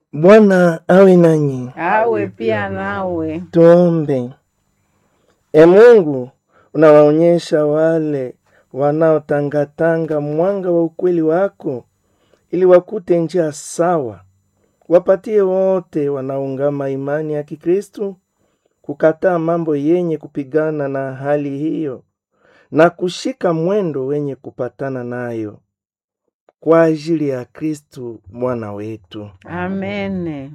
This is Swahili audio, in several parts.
Bwana awe nanyi. awe pia nawe. Tuombe. E Mungu, unawaonyesha wale wanaotangatanga mwanga wa ukweli wako, ili wakute njia sawa. Wapatie wote wanaungama imani ya Kikristu kukataa mambo yenye kupigana na hali hiyo na kushika mwendo wenye kupatana nayo, kwa ajili ya Kristu Bwana wetu. Amene.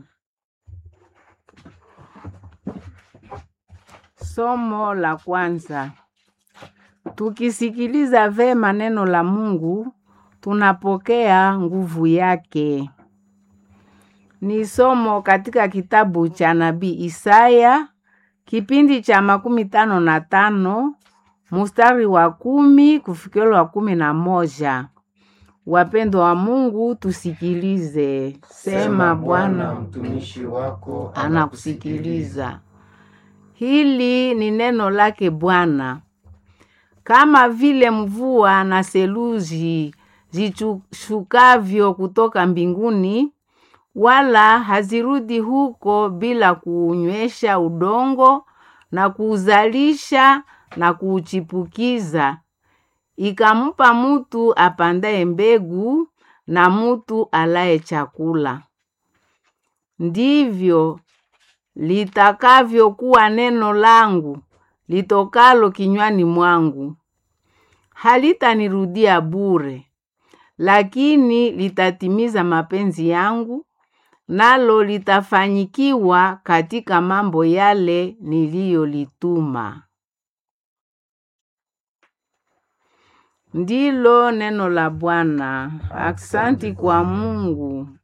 Somo la kwanza. Tukisikiliza vema neno la Mungu, tunapokea nguvu yake. Ni somo katika kitabu cha nabii Isaya, kipindi cha makumi tano na tano mustari wa kumi kufikira wa kumi na moja. Wapendwa wa Mungu, tusikilize. Sema Bwana mtumishi wako anakusikiliza. Hili ni neno lake Bwana. Kama vile mvua na seluji zishukavyo kutoka mbinguni, wala hazirudi huko bila kuunywesha udongo na kuuzalisha na kuuchipukiza, ikampa mutu apandaye mbegu na mutu alaye chakula. Ndivyo litakavyokuwa neno langu litokalo kinywani mwangu. Halitanirudia bure, lakini litatimiza mapenzi yangu, nalo litafanyikiwa katika mambo yale niliyolituma. Ndilo neno la Bwana. Aksanti kwa Mungu.